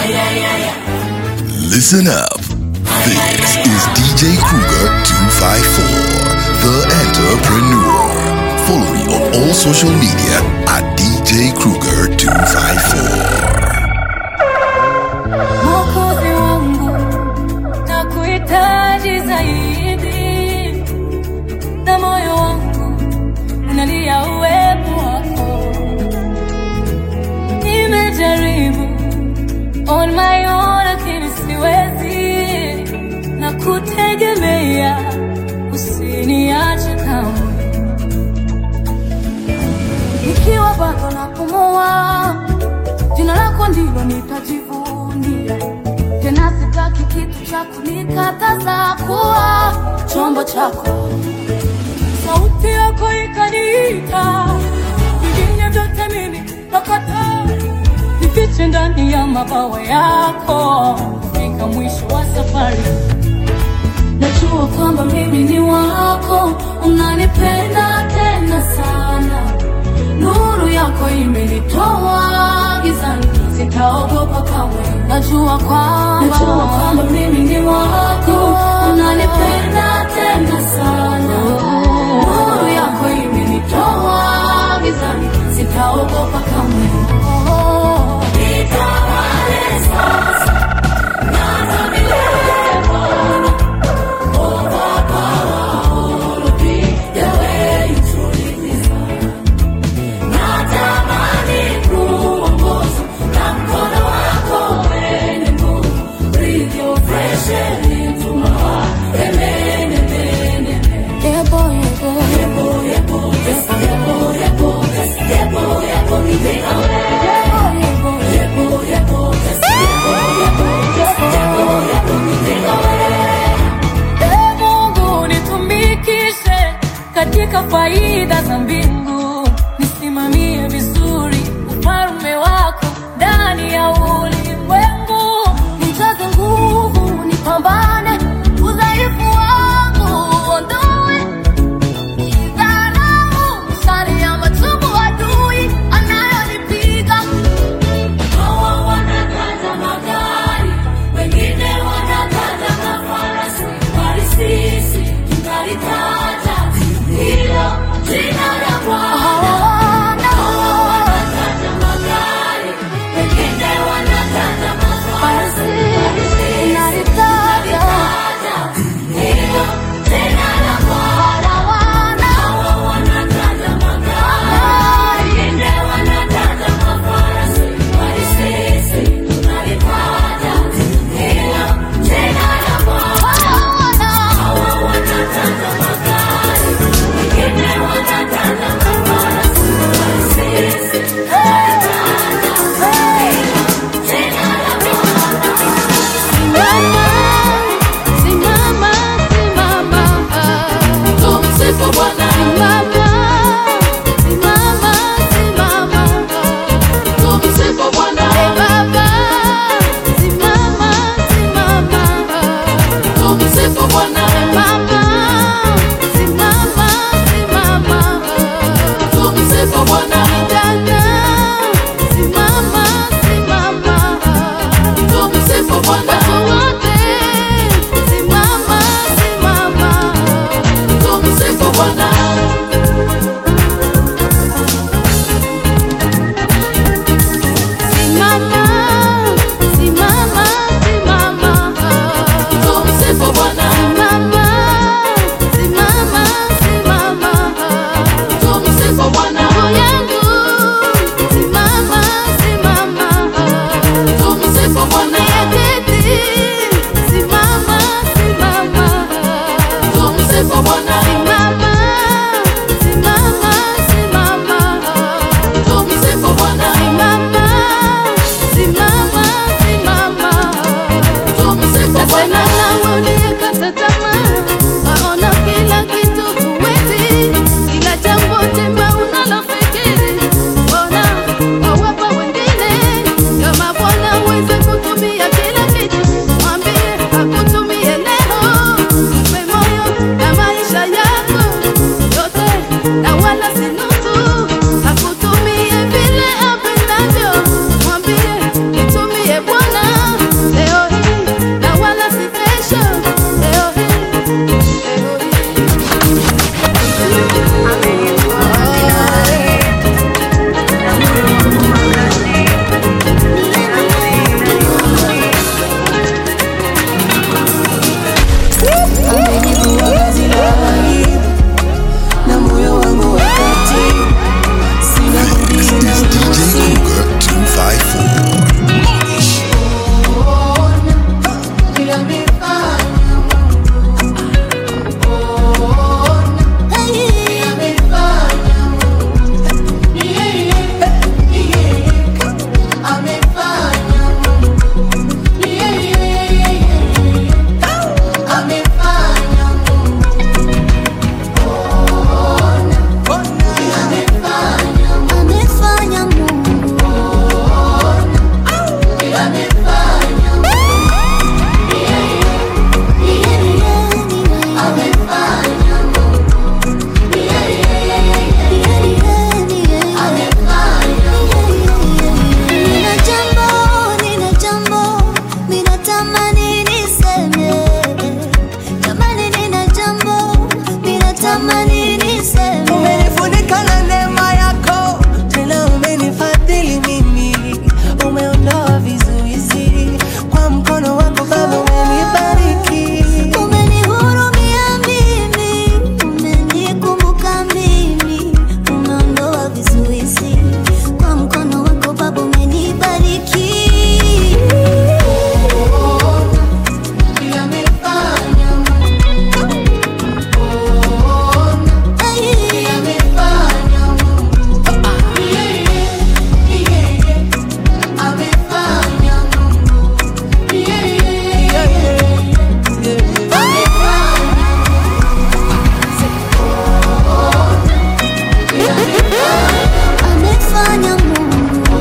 Listen up. This is DJ Kruger 254, the entrepreneur. Follow me on all social media at DJ Kruger 254. Mwokozi wangu na kuhitaji zaidi, na moyo wangu unalia uwepo wako. Nimejaribu on my own, lakini siwezi, na kutegemea, usiniache kamwe. Nikiwa bado napumua, jina lako ndilo nitajivunia. Tena sitaki kitu cha kunikataza kuwa chombo chako. Sauti yako ikaniita, vingine vyote mimi nakataa. Nifiche ndani ya mabawa yako, fika mwisho wa safari. Najua kwamba mimi ni wako, unanipenda tena sana. Nuru yako imenitoa gizani, sitaogopa kamwe. Najua kwamba najua kwamba mimi ni wako, unanipenda tena sana. Nuru yako imenitoa gizani, sitaogopa kamwe. Nitawale sasa na hata milele Bwana. Natamani kuongozwa na mkono wako wenye nguvu, breathe your fresh air into my heart. Amen, amen, amen. Yebo, yebo, yebo, yebo, yes, yebo, yebo, yes, yebo, yebo, ni bariki amefanya Mungu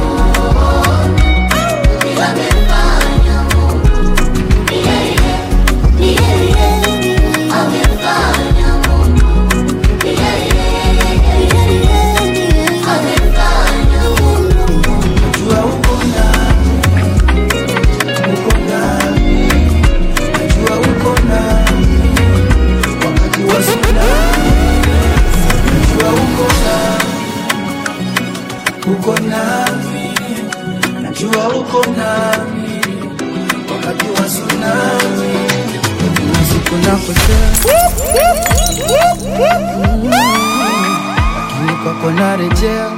Najua uko nami, uko nami, najua uko nami wakati wa shida. Najua uko nami, uko nami, najua uko nami wakati wa tsunami. Kuna siku napotea, lakini kwako narejea.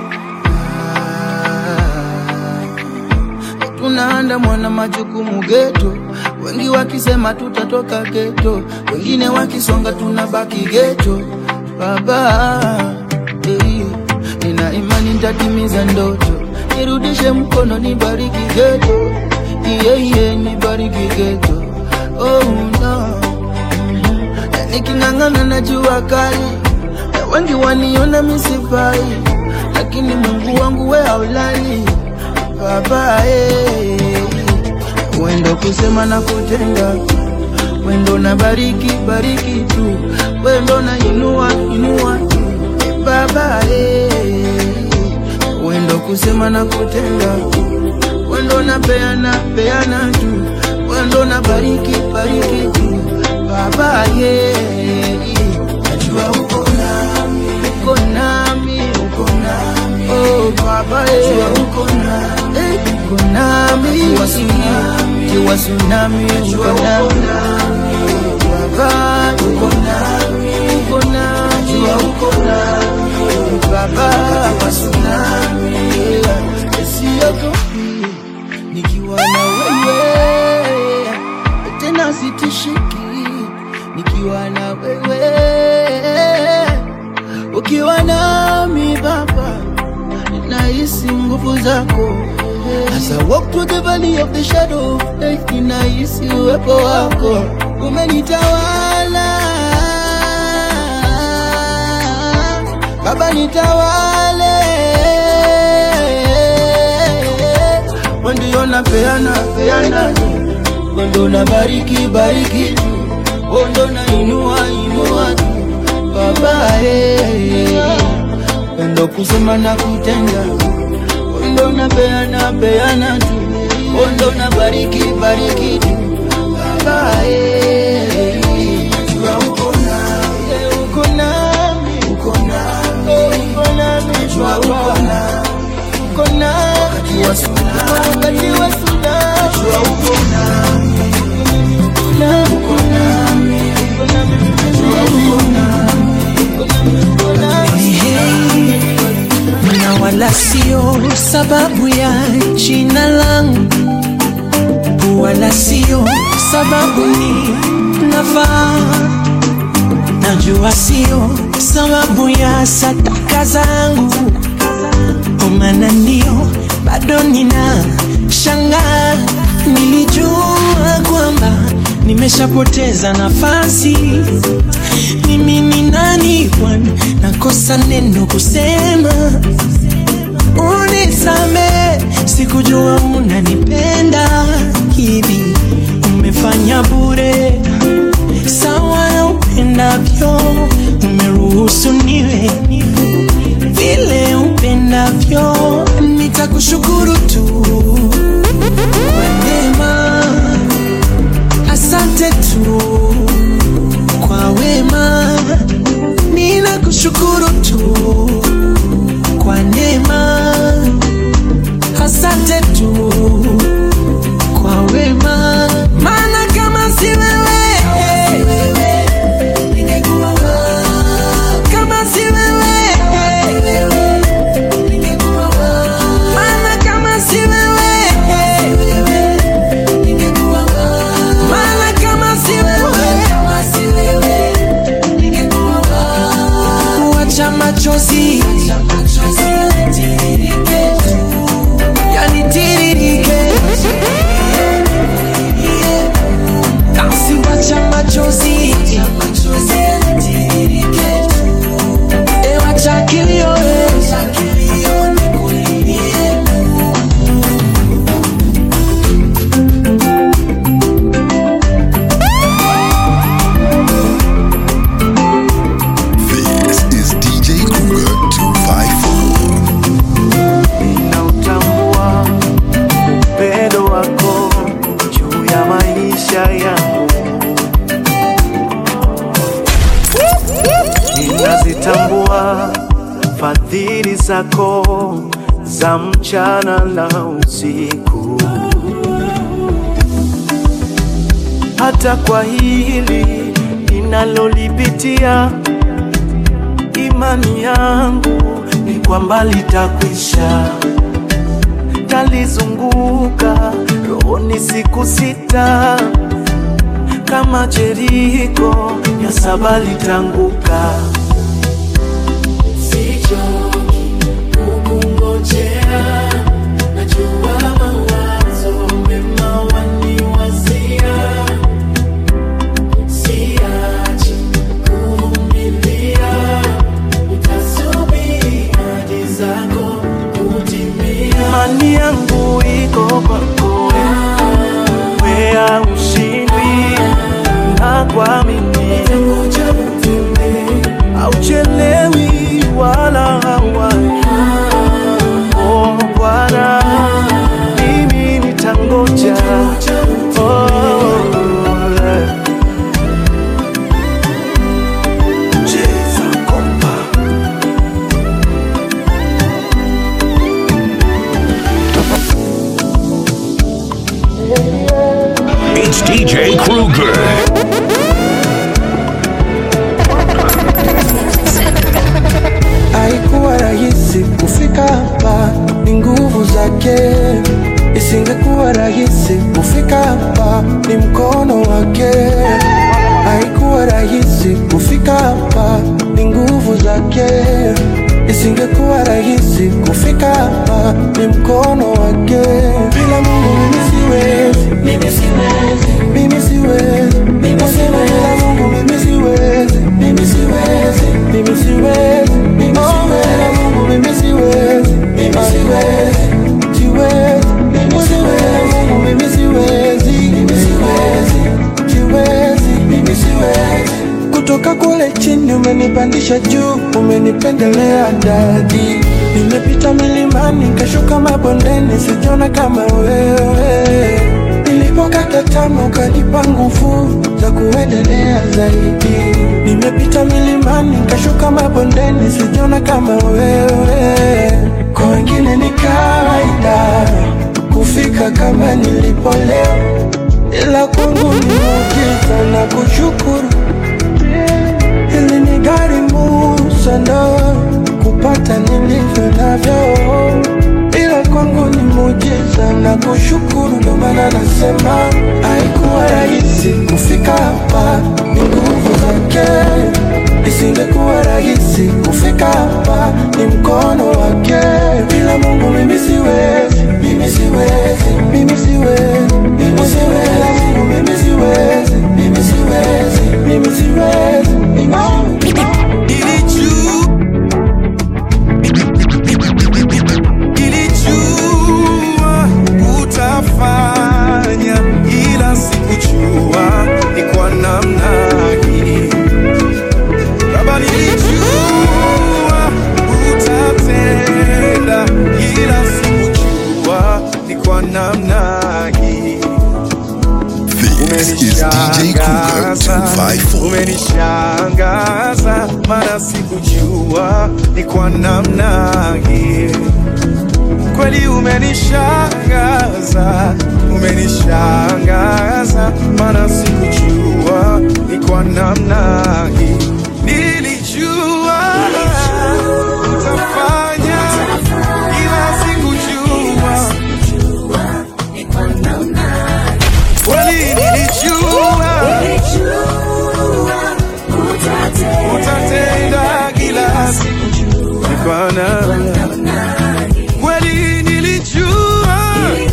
tunaandamwa na majukumu geto, wengi wakisema tutatoka geto, wengine wakisonga tunabaki geto. Baba eh, nina imani nitatimiza ndoto, nirudishe mkono, nibariki geto, iye iye, nibariki geto. Oh no, Na niking'ang'ana na jua kali, na wengi waniona misifai, lakini Mungu wangu we haulali baba eh. Wendo kusema na kutenda, wendo na bariki bariki tu, wendo na inua inua tu Eh, baba eh. Wendo kusema na kutenda, wendo na peana peana tu, wendo na bariki bariki tu, baba yeah. Najua uko nami, uko nami, uko nami, oh baba yeah. Najua uko nami, eh, uko nami, kiwa tsunami, kiwa tsunami, uko nami, baba uko nami, uko nami, najua uko nami, baba kiwa tsunami, siogopi nikiwa na wewe tena sitishiki nikiwa na wewe ukiwa nami baba nahisi nguvu zako As I walk through the valley of the shadow of death, ninahisi uwepo wako umenitawala Baba nitawale Ndio napeana peana Ndio na bariki bariki Ndio na inua inua Baba eh Ndio kusema na kutenda Ndio na peana peana tu Ndio na bariki bariki tu Baba eh Jua uko nami uko nami uko nami uko nami jua uko nami uko nami wakati wa tsunami wakati wa tsunami jua uko nami uko nami uko nami uko nami jua uko nami uko nami uko nami na wala sio sababu ya jina langu, wala sio sababu ni nafaa. Najua sio sababu ya sadaka zangu, kwa maana ndio bado nina shangaa. Nilijua kwamba nimeshapoteza nafasi mimi ni nani Bwana, nakosa neno kusema, unisame, sikujua unanipenda hivi, umefanya bure sawa na upendavyo, umeruhusu niwe vile upendavyo, nitakushukuru tu kwa neema, asante tu kwa wema, ninakushukuru tu kwa neema, asante tu kwa wema, maana kama si wewe ningekuwa wapi? kama si wewe ningekuwa wapi? maana kama si wewe zako za mchana na usiku. Hata kwa hili ninalolipitia, imani yangu ni kwamba litakwisha. Talizunguka rohoni siku sita, kama Jeriko ya saba litanguka. Sichoki kukungojea, najua mawazo mema waniwazia. Siachi kuvumilia, nitasubiri ahadi zako kutimia. Imani yangu iko kwako, wea ushindwi na kuamini, Ngoja utembee, auchelewi wala hawai. Oh Bwana, mimi nitangoja. Oh, yeah. Cheza kompa. It's DJ Kruger. Haikuwa rahisi kufika hapa, ni nguvu zake. Isingekuwa rahisi kufika hapa, ni mkono wake. Haikuwa rahisi kufika hapa, ni nguvu zake. Isingekuwa rahisi kufika hapa, ni mkono wake. Bila Mungu mimi siwezi, mimi siwezi, mimi siwezi, mimi siwezi. Bila Mungu mimi siwezi, mimi siwezi, mimi siwezi, mimi siwezi. Bila Mungu mimi siwezi, mimi siwezi, siwezi, mimi siwezi. Mungu mimi siwezi, mimi siwezi, siwezi, mimi siwezi. Kutoka kule chini umenipandisha juu, umenipendelea dadi. Nimepita milimani nikashuka mabondeni, sijona kama wewe. Nilipokata tamaa ukanipa nguvu za kuendelea zaidi. Nimepita milimani nikashuka mabondeni, sijona kama wewe. Kwa wengine ni kawaida kufika kama nilipo leo, ila kwangu ni muujiza na kushukuru Hili ni gharimu sana kupata nilivyo navyo, ila kwangu ni muujiza na kushukuru, ndo maana nasema haikuwa rahisi kufika hapa, ni nguvu zake. Isingekuwa rahisi kufika hapa, ni mkono wake. Bila Mungu mimi siwezi, mimi siwezi, mimi siwezi, mimi siwezi. Bila Mungu mimi siwezi, mimi siwezi, mimi siwezi, mimi siwezi. Nilijua utafanya, ila sikujua ni kwa namna hii. Baba, nilijua utatenda, ila sikujua ni kwa namna hii. This is DJ Kruger 254. umenishangaza, maana sikujua ni kwa namna hii. Kweli umenishangaza, umenishangaza, maana sikujua ni kwa namna hii. Nilijua utafanya, ila sikujua kweli nilijua utatenda kila siku ni kwa namna kweli nilijua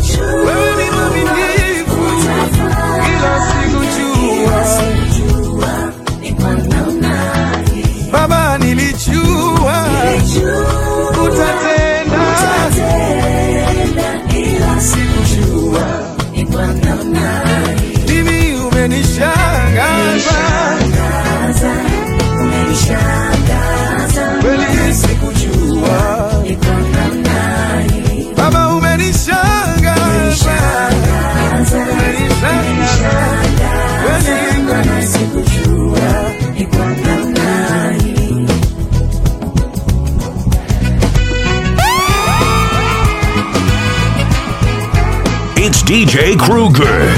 It's DJ Kruger.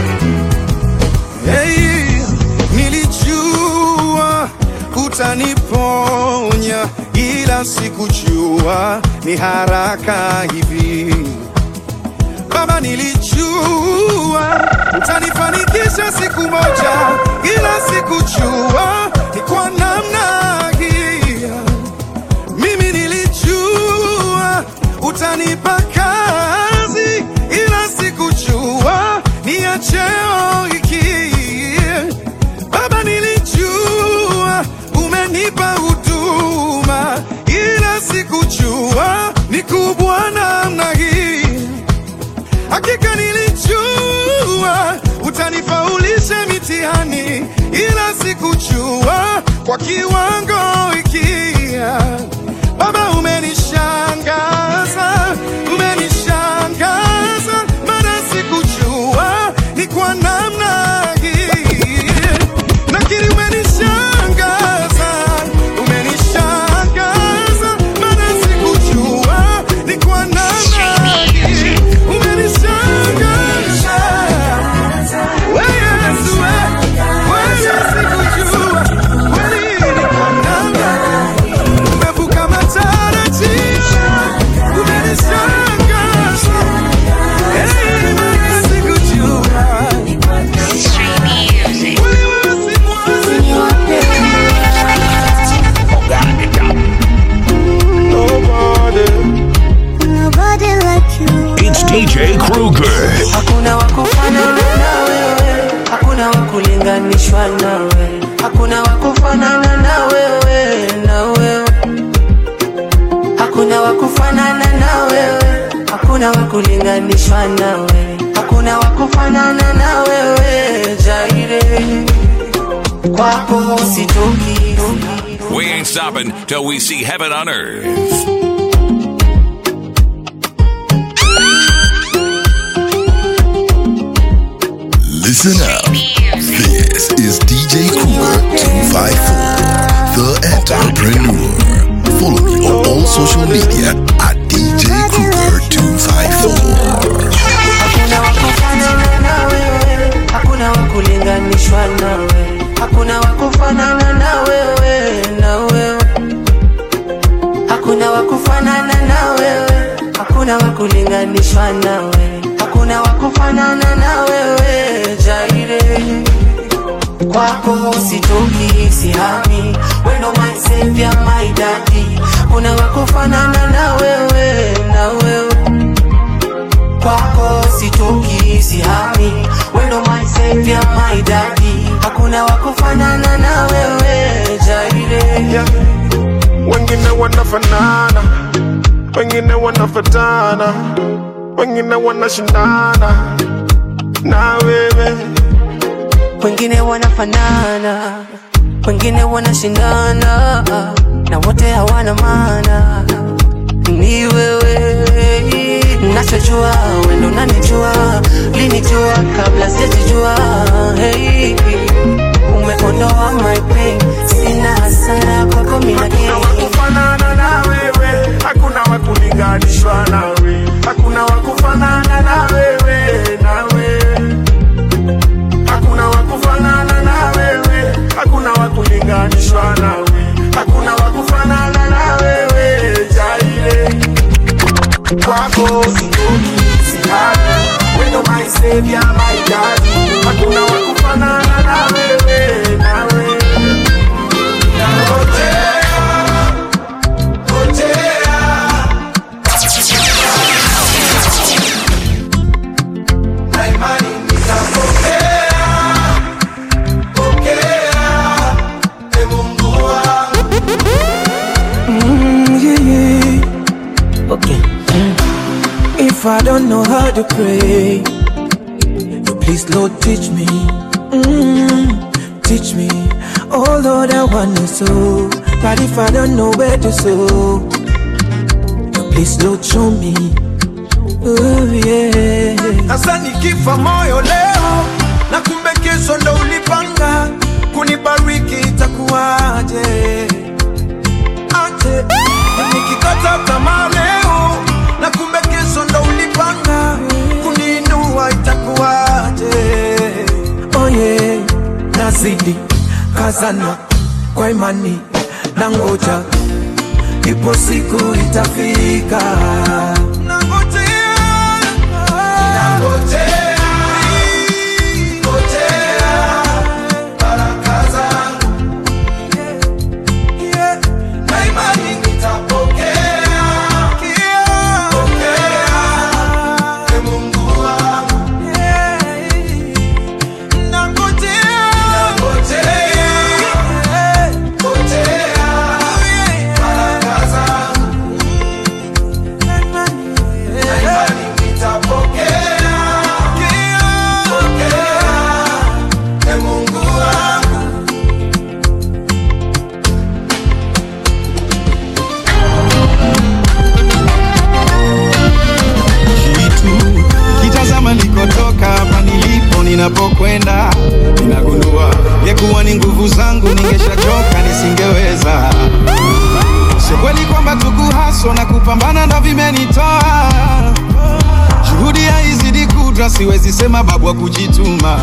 Hey, nilijua utaniponya, ila sikujua ni haraka hivi. Baba, nilijua utanifanikisha siku moja, ila sikujua ni kwa namna hii. Mimi nilijua utanipa kazi, ila sikujua ni ya cheo hiki. Baba, nilijua umenipa huduma, ila sikujua ni kubwa namna hii. Hakika nilijua utanifaulisha mitihani, ila sikujua kwa kiwango hiki. Baba, umenishangaza, umenishangaza, maana sikujua ni kwa namna hii. Nakiri umenishangaza, umenishangaza, maana sikujua ni kwa namna hii. Umenishangaza. We Yesu, we, we sikujua kweli ni kwa namna umevuka matarajio, umenishangaza. Hey, maana sikujua. Kweli wewe si mwazi. Nobody like you. It's DJ Kruger. Hakuna wakufanana na wewe, hakuna wakulinganishwa nawe, hakuna wakufanana na wewe, na wewe. Hakuna wakufanana na wewe, hakuna wakulinganishwa nawe, hakuna wakufanana na wewe, Jaire. Kwako sitoki, We ain't stopping till we see heaven on earth. Listen up. This is DJ Kruger 254, the entrepreneur. Follow me on all social media at DJ Kruger 254. hakuna wakufanana na wewe, hakuna wakulinganishwa nawe, hakuna wakufanana na wewe, na wewe. Hakuna wakufanana na wewe, hakuna wakulinganishwa nawe, hakuna wakufanana na wewe, Jaire. Kwako sitoki, sihami, wendo my savior, my daddy. Kuna wakufanana na wewe, na wewe kwako sitoki sihami wendo my savior my daddy hakuna wakufanana na wewe jaire yeah. Wengine wanafanana, wengine wanafatana, wengine wanashindana na wewe. wengine wanafanana wengine wanashindana na wote hawana maana ni wewe nachojua wendo unanijua linijua kabla sijajijua hey, umeondoa my pain sina hasara kwako mina Hakuna wakufanana na wewe, hakuna wakulinganishwa nawe, hakuna wakufanana na wewe, nawe. Hakuna wakufanana na wewe, hakuna wakulinganishwa nawe, hakuna wakufanana na wewe, Jaire. Kwako sitoki, sihami, wendo my savior, my daddy. Hakuna wakufanana na wewe, nawe. Ngojea, ngojea. Na imani nitapokea, pokea, e Mungu wangu. Mm, yeah, yeah. Okay. If I don't know how to pray, you please, Lord, teach me. Mm, teach me. Oh, Lord, I want to sow. But if I don't know where to sow, you please, Lord, show me. Oh, yeah. Sasa nikifa moyo leo na kumbe kesho ndo ulipanga kunibariki itakuwaje? Aje nikikata tamaa leo na kumbe kesho ndo ulipanga napambana sana kwa imani na ngoja ipo siku itafika kitu kitazama nikotoka hapa nilipo ninapokwenda ninagundua yekuwa ni nguvu zangu ningeshachoka nisingeweza sio kweli kwamba tukuhaswa na kupambana ndo vimenitoa juhudi haizidi kudra siwezi sema babu wa kujituma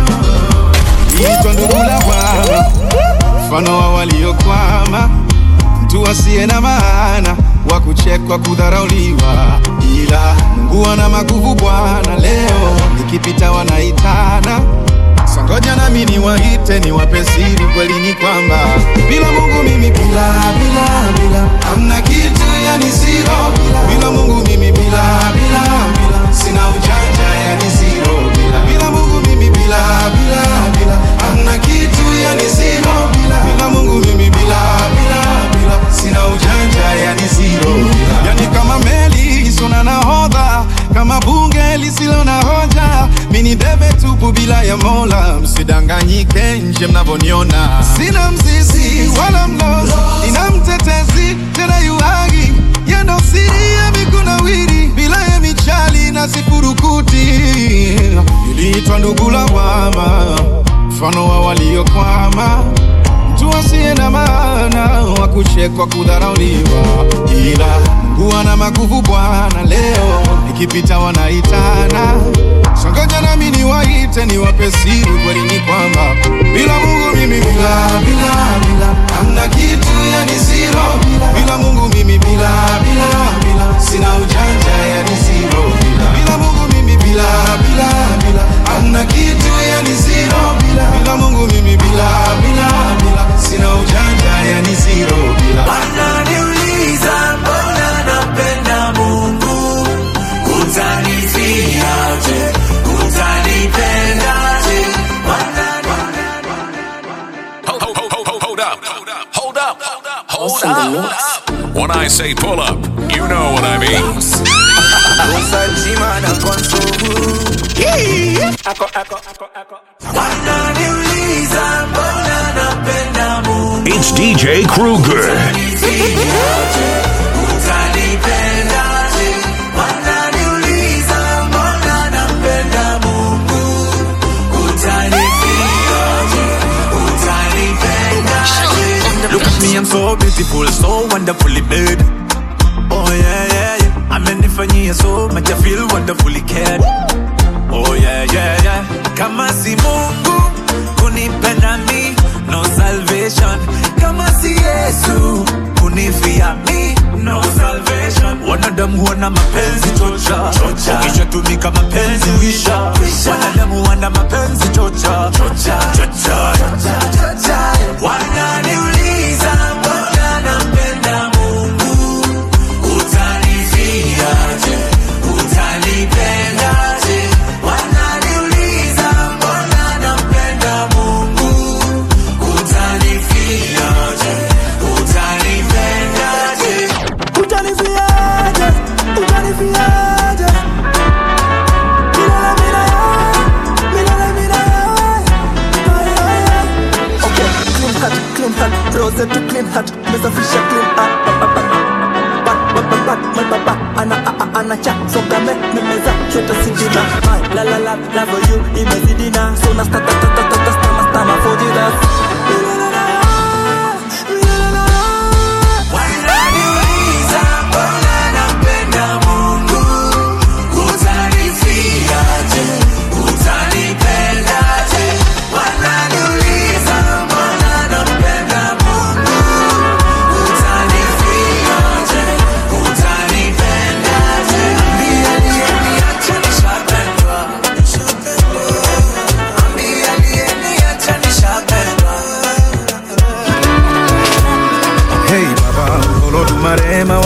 itwa ndugu la bwana mfano wa waliokwama mtu asiye na maana wa kuchekwa kudharauliwa ila mungu ana maguvu bwana leo nikipita wanaitana sangoja nami niwaite niwape siri kweli ni kwamba bila mungu mimi bila bila bila hamna kitu yani zero bila, bila mungu mimi bila bila bila sina ujanja yani zero bila, bila mungu mimi bila bila bila hamna kitu yani zero bila, bila mungu mimi bila bila bila sina ujanja yani zero bila, yani kama meli isiyo na nahodha kama bunge lisilo na hoja mini debe tupu bila ya mola msidanganyike nje mnavyoniona sina mzizi wala mlozi ina mtetezi tena yuhagi yendo siri ya mikunawiri bila ya michali na sifurukuti iliitwa ndugu lawama mfano wa waliokwama mtu asiye na maana wa kuchekwa kudharauliwa ila mungu ana maguvu bwana leo ikipita wanaitana songoja nami niwaite niwape siri kweli ni kwamba bila mungu mimi bila bila bila hamna kitu yani zero bila, bila mungu mimi bila bila bila sina ujanja yani zero bila, bila mungu mimi bila bila bila hamna kitu yani zero bila, bila mungu mimi bila bila bila sina ujanja yani zero bila Wananiuliza mbona napenda Mungu, utanifiaje? Utanipendaje? Hold, hold, hold, hold, hold up. Hold up. Hold up. When I say pull up, you know what I mean. Wananiuliza mbona napenda Mungu, It's DJ Kruger. utanifiaje? Utanipendaje? Wananiuliza mbona napenda Mungu, utanifiaje? Utanipendaje? Look at me, I'm so beautiful, so wonderfully made. Oh yeah, yeah, yeah. Amenifanyia so much, I feel wonderfully cared. Oh yeah, yeah, yeah. Kama si Mungu kunipenda mi, no salvation. Kama si Yesu kunifia mi, no salvation. Wanadamu wana mapenzi chocha, chocha. Ukishatumika mapenzi wisha, wanadamu wana mapenzi chocha, chocha, chocha, chocha, chocha. Wananiuliza mbona napenda Mungu, utanifiaje? Utanipendaje? Wananiuliza mbona napenda Mungu, utanifiaje? Utanipendaje? Utanifiaje? Utanifiaje? Milele milele, milele milele. Ay, ay, ay. Okay, clean cut, clean cut, rose to clean hat, mesafisha clean hat. Bat, bat, bat, bat, bat, bat, bat, ana, a, a, ana cha, songa me, memeza, shota sidina. My, la, la, la, la for you, imezidina. So na sta, ta, ta, ta, ta, ta, stama, stama for the dance. Milele na milele na Wananiuliza mbona napenda Mungu, utanifiaje? Utanipendaje? Wananiuliza mbona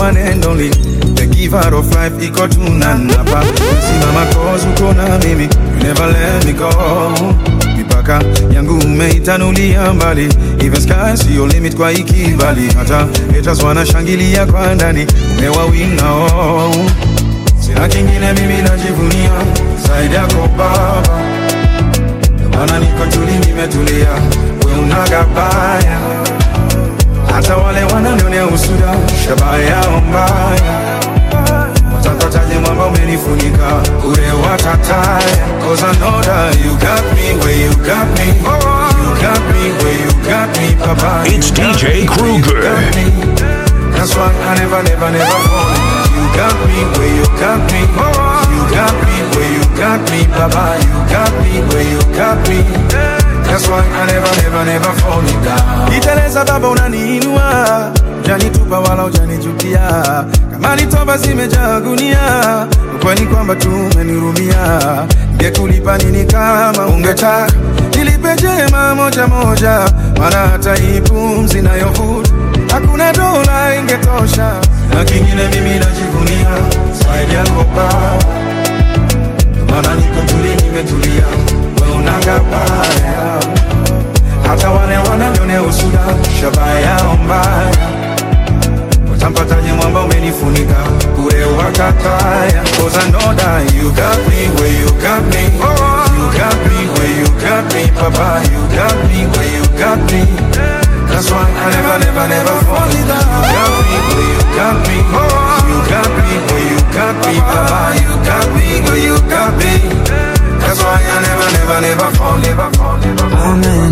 one and only the giver of life iko tunanapa simama cause uko na mimi you never let me go mipaka yangu umeitanulia mbali even sky sio limit kwa ikibali hata haters wanashangilia kwa ndani umewawinga oh. sina kingine mimi najivunia zaidi yako baba Ndio maana niko tuli nimetulia we unagabaya hata wale wananionea usuda shabaha yao mbaya watapataje mwamba umenifunika ure watataya cause I know that you got me where you got me you got me where you got me papa It's DJ Kruger. that's why I never never never fall you got me where you got me you got me where you got me papa you got me where you got me that's why I never never never fall down iteleza baba unaniinua janitupa wala ujanijutia kama ni toba zimejaa gunia ukweli kwamba tumenirumia ngekulipa nini kama ungetaka nilipe jema moja moja maana hata hii pumzi nayovuta hakuna dola ingetosha na kingine mimi najivunia zaidi yako baba maana niko tuli nimetulia we unagabaya hata wale wananionea usuda shabaha yao mbaya utampataje mwamba umenifunika ure wakataya cause I know that you got me where you got me you got me where you got me papa you got me where you got me that's why I never never never fall in love you got me where you got me you got me where you got me papa you got me where you got me that's why I never never never fall never fall never fall Amen.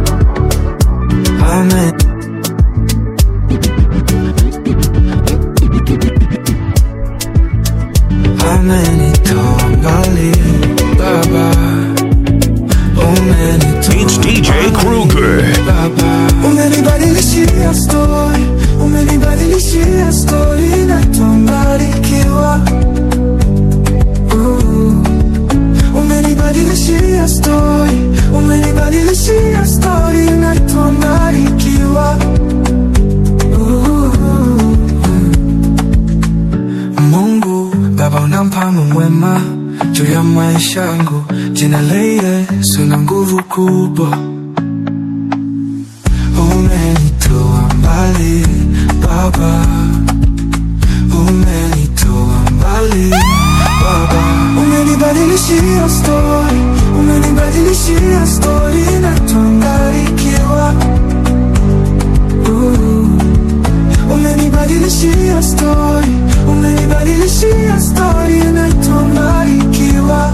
Amen. Umenitoa mbali Baba, umenitoa It's DJ Kruger. Baba, umenibadilishia story umenibadilishia story natambarikiwa umenibadilishia story umenibadilishia story natambarikiwa Mungu Baba una mpango mwema juu ya maisha yangu, jina la Yesu na nguvu kubwa. Umenitoa mbali Baba, umenitoa mbali Baba, umenibadilishia story umenibadilishia story natambarikiwa umenibadilishia story umenibadilishia story natambarikiwa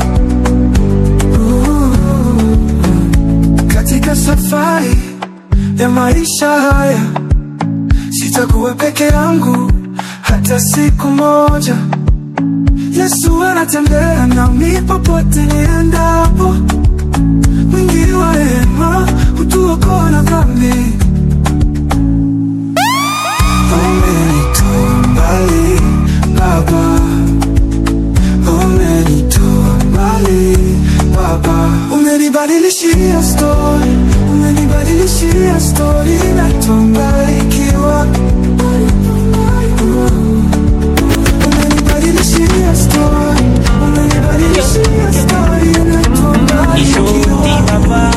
katika safari ya maisha haya sitakuwa peke yangu hata siku moja Yesu anatembea nami popote niendapo, mwingi wa rehema hutuokoa na dhambi. umenitoa mbali Baba, umenitoa mbali Baba, Umenibadilishia story, umenibadilishia story, natambarikiwa. Umenibadilishia story, umenibadilishia story, natambarikiwa.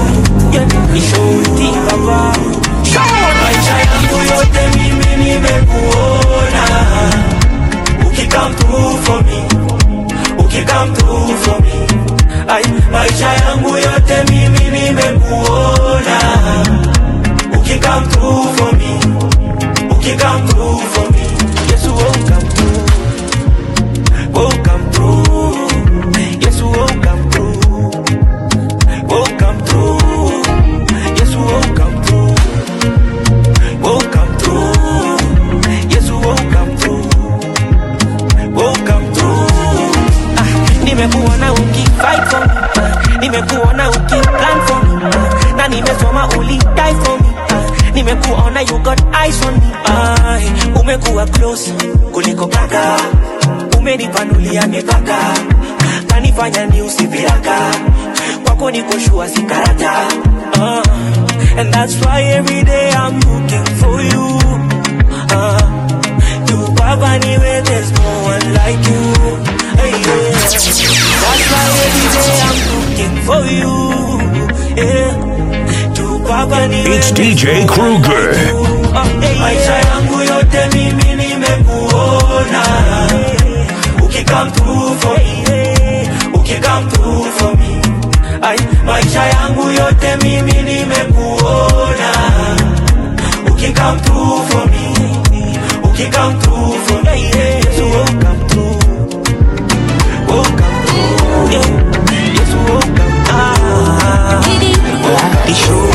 maisha yangu yote mimi nimekuona ukikam through for me ukikam through for me Ay, maisha yangu yote mimi nimekuona ukikam through for me ukikam through for me Yesu oh come through oh come through Yesu oh come through oh come through Yesu oh come through Oh, come through. Yes, oh, come through. Oh, come through. Ah, nimekuona ukifight for me. Ah, nimekuona ukiplan for me. Ah, na nimesoma uli die for me. Ah, nimekuona you got eyes on me. Ah, umekuwa close kuliko kaka. Umenipanulia mipaka. Kanifanya ni usipiraka. Kwako niko shua si karata. Ah, and that's why every day I'm looking for you. Uh, you Papa niwe, there's no one like you. Hey, yeah. That's why every day I'm looking for you. Yeah. To Papa niwe, It's DJ Kruger. maisha yangu yote mimi nimekuona ukikam through for me ukikam through for me Ay, maisha yangu yote mimi nimekuona ukikam through for me ukikam through for me yes you come through oh come through yeah yes you come ah the show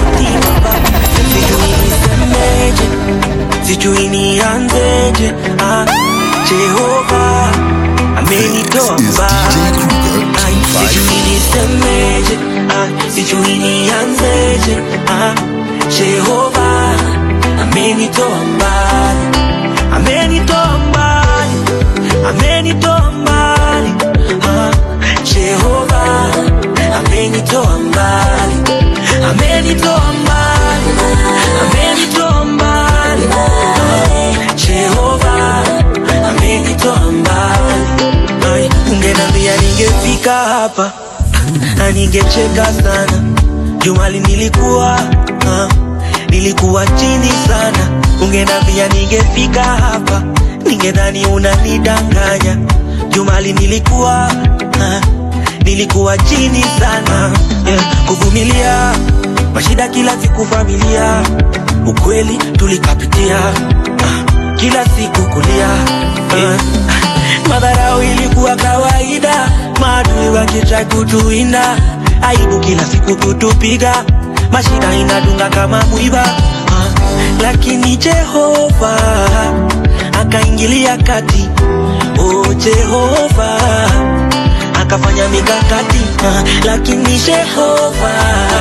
sijui nisemeje sijui nianzeje ah, jehova amenitoa mbali Ai, sijui nisemeje ah, sijui nianzeje ah, jehova amenitoa mbali amenitoa mbali amenitoa mbali ah, jehova amenitoa mbali amenitoa mbali amenitoa mbali Ah, jehova amenitoa mbali Ai, ungenambia ningefika hapa na ningecheka sana jumali nilikuwa ah, nilikuwa chini sana ungenambia ningefika hapa ningedhani unanidanganya jumali nilikuwa ah, nilikuwa chini sana yeah, kuvumilia mashida kila siku familia ukweli tulikapitia ah, kila siku kulia yeah. madharau ilikuwa kawaida maadui wakitrai kutuinda aibu kila siku kutupiga mashida inadunga kama mwiba ah, lakini jehova akaingilia kati oh jehova akafanya mikakati ah, lakini jehova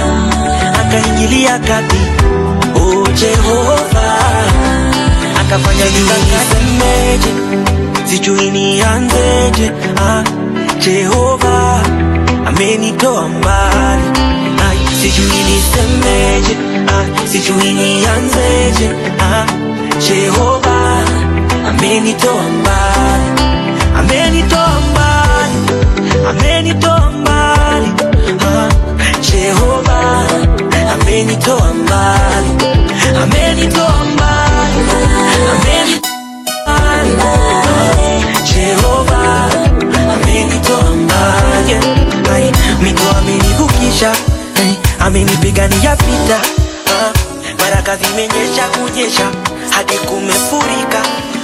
akaingilia kati oh jehova akafanya mikakati semeje sijui nianzeje ah, jehova amenitoa mbali Ai, sijui nisemeje ah, sijui nianzeje ah, jehova amenitoa mbali amenitoa mbali amenitoa mbali ah, jehova amenitoa mbali amenitoa mbali amenitoa mbali ah, jehova amenitoa mbali Ai, mito amenivukisha ai, amenipigania vita ah, baraka zimenyesha kunyesha hadi kumefurika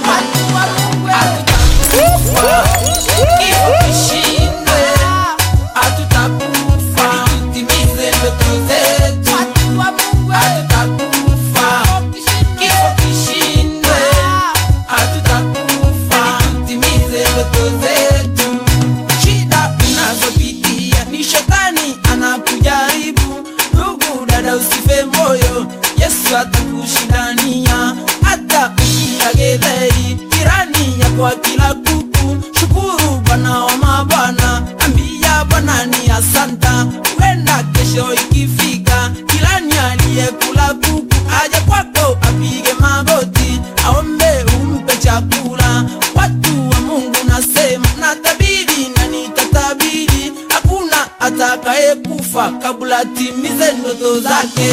Shida unazopitia ni shetani anakujaribu. Ndugu dada, usife moyo, Yesu atakushindania. Hata ukila getheri, jirani yako akila kuku, shukuru Bwana wa mabwana, ambia Bwana ni asanta. Huenda kesho ikifika, jirani aliyekula kuku aje kwako apige magoti, aombe umpe chakula. Watu wa Mungu nasema natabiri na nitatabiri, hakuna atakaye kufa kabla timize ndoto zake.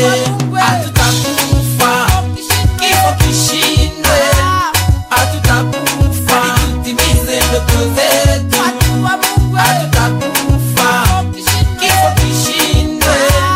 Hatutakufa kifo kishindwe, hatutakufa tutimize ndoto zetu. Hatutakufa kifo kishindwe,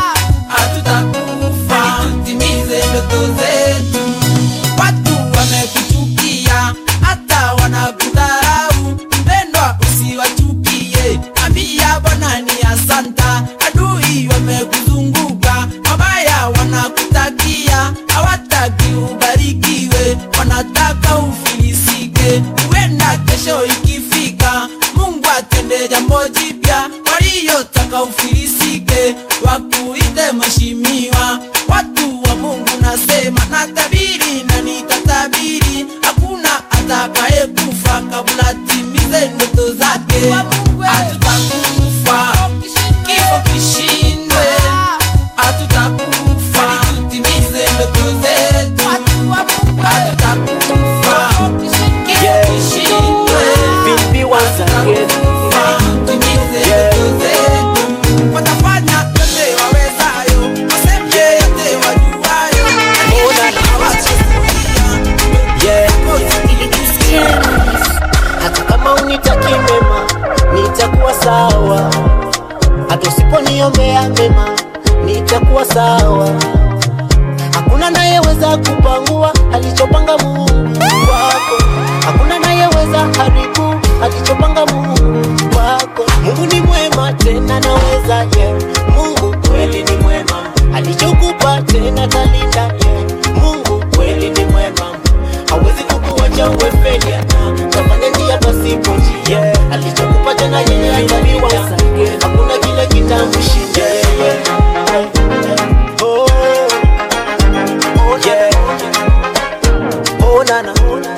hatutakufa tutimize ndoto zetu. Watu wamekuchukia hata wanakudharau, mpendwa, usiwachukie, ambia Bwana ni asanta. Adui wamekuzunguka, mabaya wanakutakia, hawataki ubarikiwe, wanataka ufilisike. Huenda kesho ikifika, Mungu atende jambo jipya, waliotaka ufilisike wakuite mheshimiwa. Watu wa Mungu nasema natabiri na nitatabiri, hakuna atakaye kufa kabla timize ndoto zake. Hatutakufa kifo kishindwe, hatutakufa tutimize ndoto zetu. Hatutakufa kifo mema, nitakuwa sawa. Hakuna nayeweza kupangua alichopanga Mungu wako, hakuna nayeweza haribu alichopanga Mungu wako. Mungu ni mwema tena naweza yeah. Mungu kweli ni mwema, alichokupa tena talinda yeah. Mungu kweli ni mwema, hawezi kukuacha uwe failure na tafanya njia pasipo njia yeah. Alichokupa tena yeye atalinda, hakuna kile kitamshinda yeah, yeah. Oh, oh yeah. Oh nana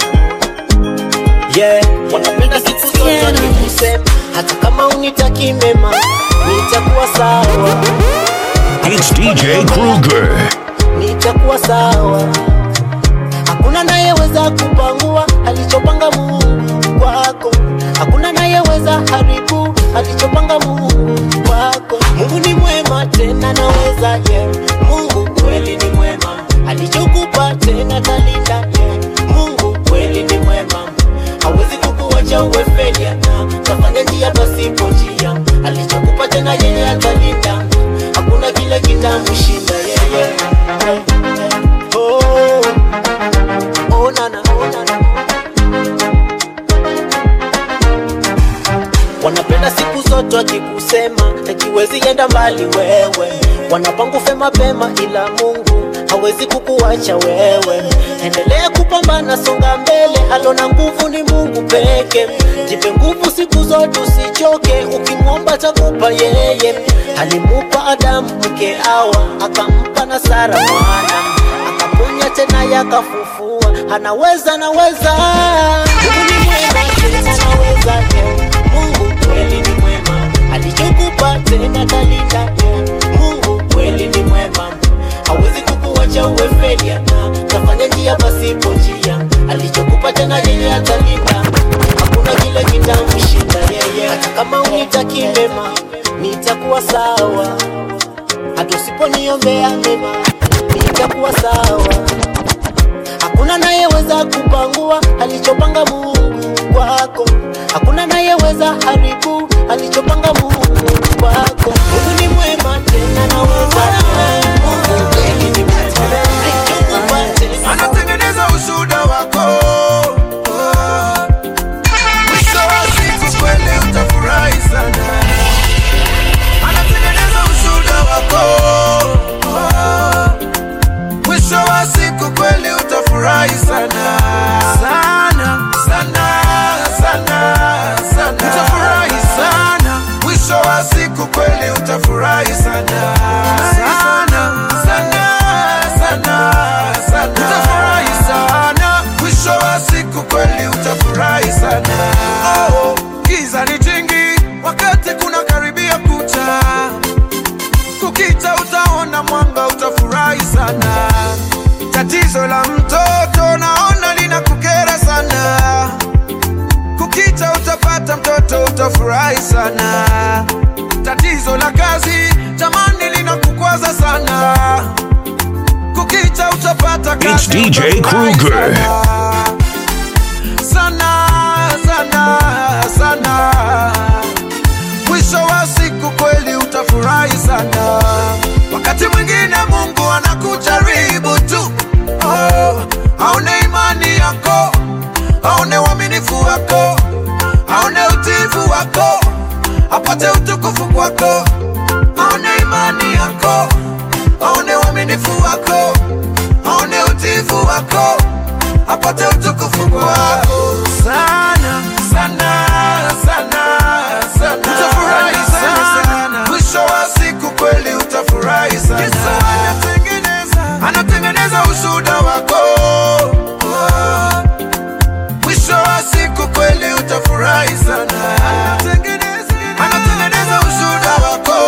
yeah. Wanapenda siku zote nikusema, hata kama unitaki mema, nitakuwa sawa, It's DJ Kruger. nitakuwa sawa. Hakuna nayeweza kupangua alichopanga Mungu kwako, hakuna nayeweza haribu alichopanga Mungu kwako. Mungu ni mwema tena naweza yeah. Mungu kweli ni mwema, alichokupa tena talinda yeah. Mungu kweli ni mwema, hawezi kukuacha uwe failure na tafanya njia pasipo njia. Alichokupa tena yeye atalinda, hakuna kile kitamshinda yeye. Oh, oh nana, oh nana. Wanapenda siku zote wakikusema akiwezi enda mbali wewe, wanapangufe mapema, ila Mungu hawezi kukuacha wewe. Endelea kupambana, songa mbele, alona nguvu ni Mungu peke. Jipe nguvu siku zote, usichoke, ukimwomba takupa yeye. Alimupa Adamu mke Hawa, akampa na Sara mwana, akaponya tena yakafufua, anaweza, anaweza. Mungu ni mwema tena anaweza, yeah. Mungu kweli ni mwema, alichokupa tena talinda yeah. Mungu kweli ni mwema, hawezi kukuacha uwe failure na tafanya njia pasipo njia. Alichokupa tena yeye atalinda, hakuna kile kitamshinda yeye. Hata kama unitaki mema, nitakuwa sawa. Hata usiponiombea mema, nitakuwa sawa. Hakuna nayeweza kupangua alichopanga Mungu kwako, hakuna nayeweza haribu alichopanga Mungu kwako. Mungu ni mwema tena naweza Mungu kweli ni mwema, alichokupa tena anatengeneza ushuhuda wako mwisho wa siku kweli utafurahi sana anatengeneza ushuhuda wako mwisho wa siku kweli utafurahi sana sana sana sana sana utafurahi sana mwisho wa siku kweli utafurahi sana sana sana sana sana utafurahi sana mwisho wa siku kweli utafurahi sana oh, giza ni jingi wakati kuna karibia kucha kukita utaona mwanga utafurahi sana tatizo la mtoto naona linakukera sana kukita utapata mtoto utafurahi sana tatizo la kazi jamani linakukwaza sana kukita utapata kazi It's DJ utafurahi Kruger. sana sana sana mwisho wa siku kweli utafurahi sana wakati mwingine mungu anakujaribu tu oh, aone imani yako aone uaminifu wako aone utiifu wako apate utukufu kwako aone imani yako aone uaminifu wako aone utiifu wako apate utukufu kwako sana sana sana sana utafurahi sana mwisho wa siku kweli utafurahi sana anatengeneza anatengeneza ushuhuda wako mwisho wa siku kweli utafurahi sana anatengeneza ushuhuda wako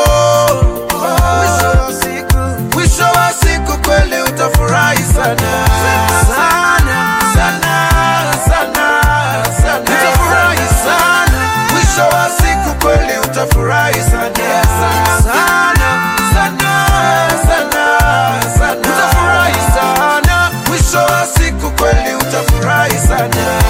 mwisho wa siku kweli utafurahi sana sana sana sana sana utafurahi sana mwisho wa siku kweli utafurahi sana sana sana sana sana utafurahi sana mwisho wa siku kweli utafurahi sana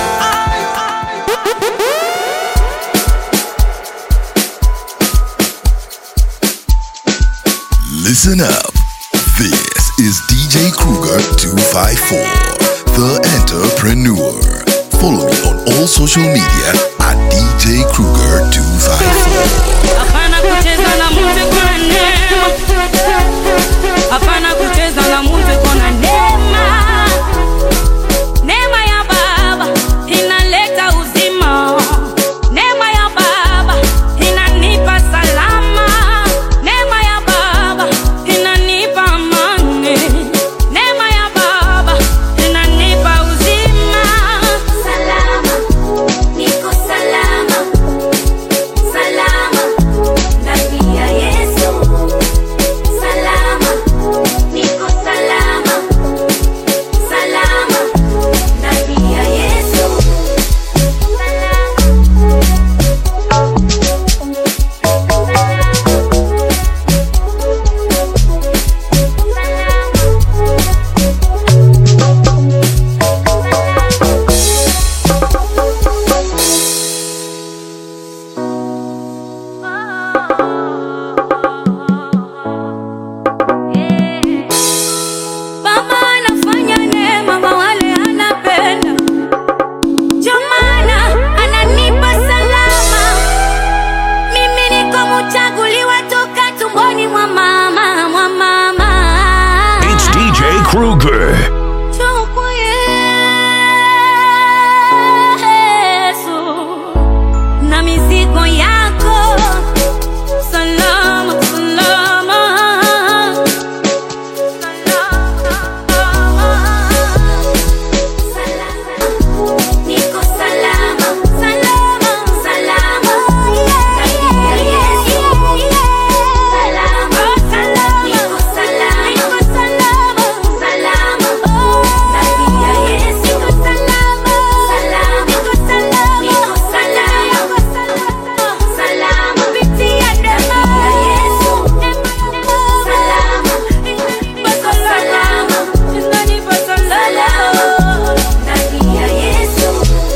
Listen up. This is DJ Kruger 254, the entrepreneur. Follow me on all social media at DJ Kruger 254. Hapana kucheza na mtu kuna neema. Hapana kucheza na mtu kuna neema. Neema ya Baba inaleta uzima. Neema ya Baba inanipa salama. Neema ya Baba inanipa amani. Neema ya Baba inanipa uzima. Salama, niko salama. Salama ndani ya Yesu. Salama, niko salama. Salama ndani ya Yesu. Baba anafanya neema kwa wale anapenda. Ndio maana ananipa salama. Mimi niko mchaguliwa toka tumboni mwa mama, mwa mama. It's DJ Kruger. Njoo kwa Yesu. Na mizigo yako salama, salama. Niko salama, salama, salama. Ndani ya Yesu. Salama, salama. Niko salama, niko salama, salama. Ndani ya Yesu. Niko salama, salama. Niko salama, niko salama, salama. Kupitia neema ya Yesu. Salama, niko salama. Niko salama. Ndani ya Yesu.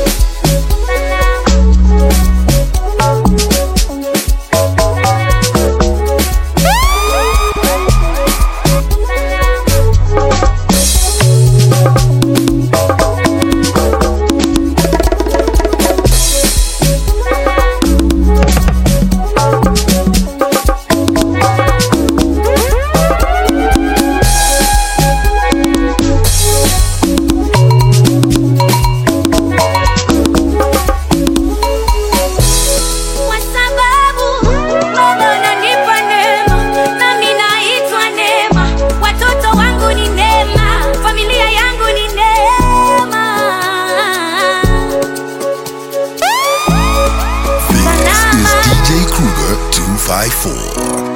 Kwa sababu Baba ananipa neema, nami naitwa neema. Watoto wangu ni neema, familia yangu ni neema. This is DJ Kruger 254,